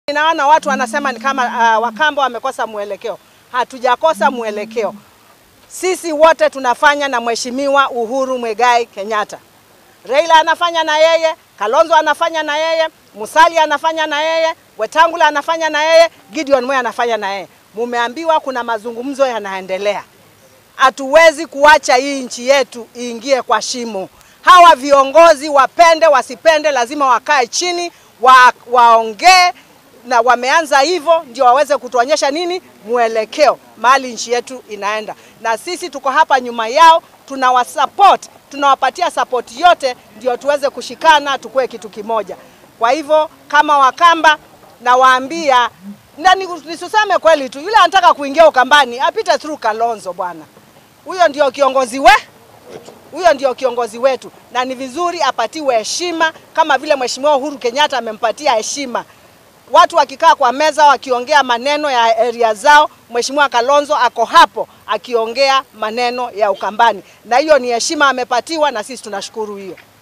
Ninaona watu wanasema ni kama uh, Wakamba wamekosa mwelekeo. Hatujakosa mwelekeo. Sisi wote tunafanya na Mheshimiwa Uhuru Mwegai Kenyatta. Raila anafanya na yeye, Kalonzo anafanya na yeye, Musalia anafanya na yeye, Wetangula anafanya na yeye, Gideon Moi anafanya na yeye. Mumeambiwa kuna mazungumzo yanaendelea. Hatuwezi kuacha hii nchi yetu iingie kwa shimo. Hawa viongozi wapende wasipende, lazima wakae chini wa, waongee na wameanza hivyo ndio waweze kutuonyesha nini mwelekeo mahali nchi yetu inaenda, na sisi tuko hapa nyuma yao, tunawasupport, tunawapatia support yote ndio tuweze kushikana tukue kitu kimoja. Kwa hivyo kama Wakamba nawaambia, na nisuseme kweli tu, yule anataka kuingia Ukambani apite through Kalonzo bwana, huyo ndio kiongozi we huyo ndio kiongozi wetu, na ni vizuri apatiwe heshima kama vile Mheshimiwa Uhuru Kenyatta amempatia heshima watu wakikaa kwa meza wakiongea maneno ya area zao, Mheshimiwa Kalonzo ako hapo akiongea maneno ya Ukambani, na hiyo ni heshima amepatiwa, na sisi tunashukuru hiyo.